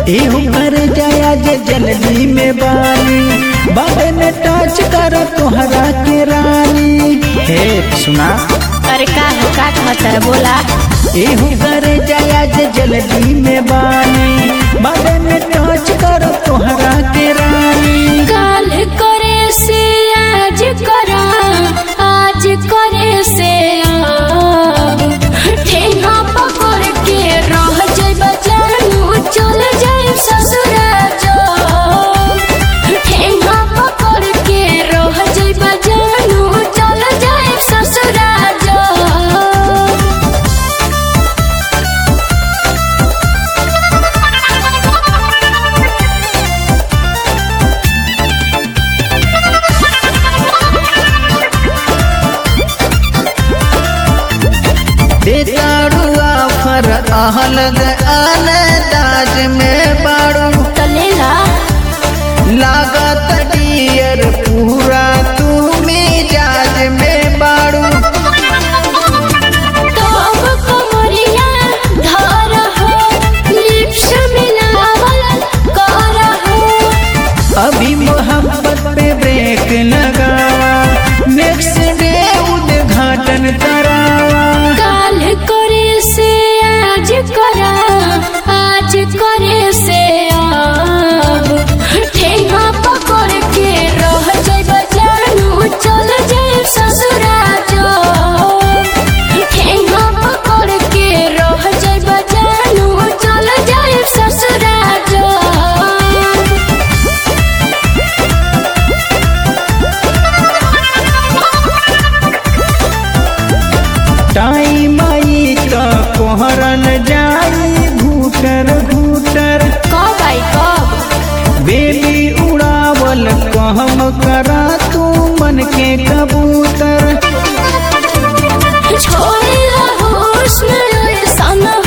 एहू कर जाया जे जल्दी में बानी बाबे में टच कर तोहरा के रानी हे सुना अरे का है का कहता है बोला एहू कर जाया जे जल्दी में बानी बाबे में टच कर तोहरा के रानी काल करे से आज करा आज करे से अब ठेंगा पकड़ के रह जाए बजानू चल जाए ससुरा जो ठेंगा पकड़ के रह जाए बजानू चल जाए ससुरा जो बेताड़ुआ फर आहलग दाज में बाड़ू चलेला लागत डियर पूरा तू मिजाज में बाड़ू तब कमरिया धर हो लिप्स मिलावल कर हो अभी मोहब्बत पे ब्रेक लगावा नेक्स्ट डे उद्घाटन करावा काल करे से आज करा आज करे से अब ठेंगा पकड़ के रह जाए बजानू चल जाए ससुरा जो ठेंगा पकड़ के रह जाए बजानू चल जाए ससुरा जो टाइम आई का कोहरन जाई घूटर घूटर कब आई कब बेबी उड़ावल कहम करा तू मन के कबूतर छोड़ हुस्न सना